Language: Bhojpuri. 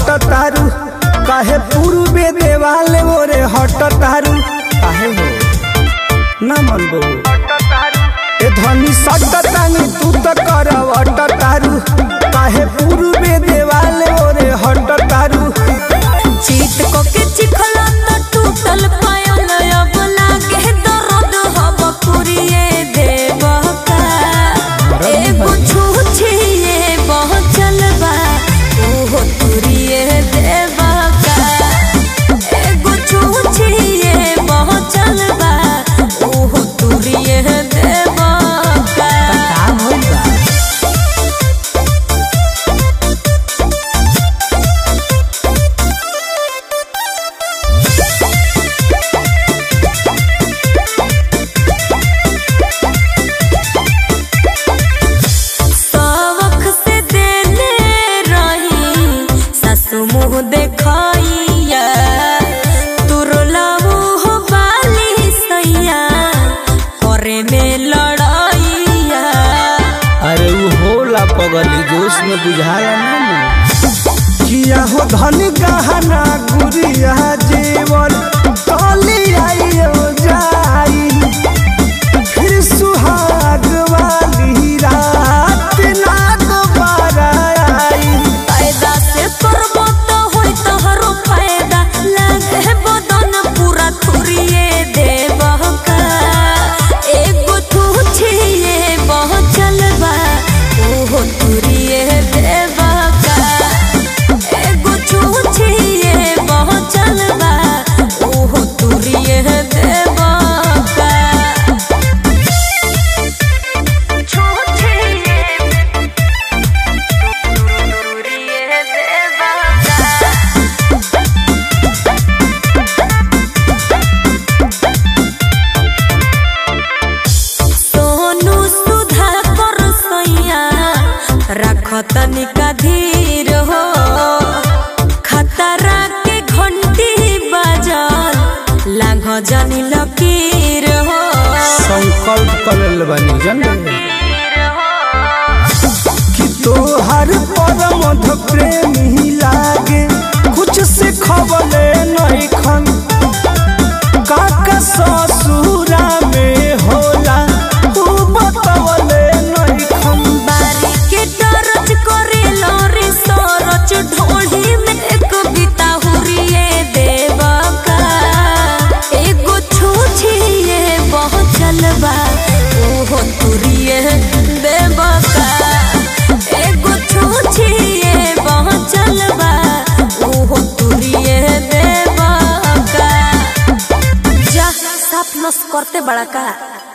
सट तारू काहे पूर्वे देवाल ओरे हट तारू काहे हो ना मन बो ए धनी सट तानी तू त करवट तारू काहे पूर्वे देवाल ओरे हट तारू चीत को के चिखला त टूटल पायल अब लागे दर्द हब पुरिए देवका एगो छूछिए बहचल बा ओहो तुरिए देवका एगो छूछिए बहचल बा ओहो तुरिए देवका सवख से देने रही सासु मुँह देखैया तुरला मुँह बाली सैया करे में लड़ैया अरे उ होला पगली जोश में बुझाया ना किया हो धन गहना गुरिया जेवर तली आइयो जाई फिर सुहाग वाली रात ना दोबारा आई फायदा से करबो तो होई तोहरो फायदा लागे बदन पूरा थुरिए देबका एगो तू छिए पहुँचल बा ओहो तुरिए देबका एगो तू छिए पहुँचल बा ओहो तुरिए देबका छूछिए तुरिए देबका सोनू सुधा कर सैया रख तनिका धीर हो खतरा के घंटी बजल लाग जानी लकीर हो संकल्प करल बनी जन कि तोहर परमध प्रेमी लागे कुछ से खबले नहीं खन काका ससुरा में होला उ बतवले नहीं खन बारी के टरच करे लोरी सरच ढोली में एक बिता हुरिए देवका एगो छूछिए पहुँचल बा ओहो तुरिए देवका एगो छूछिए पहुँचल बा ओहो तुरिए देवका जा साफ नस करते बड़ा का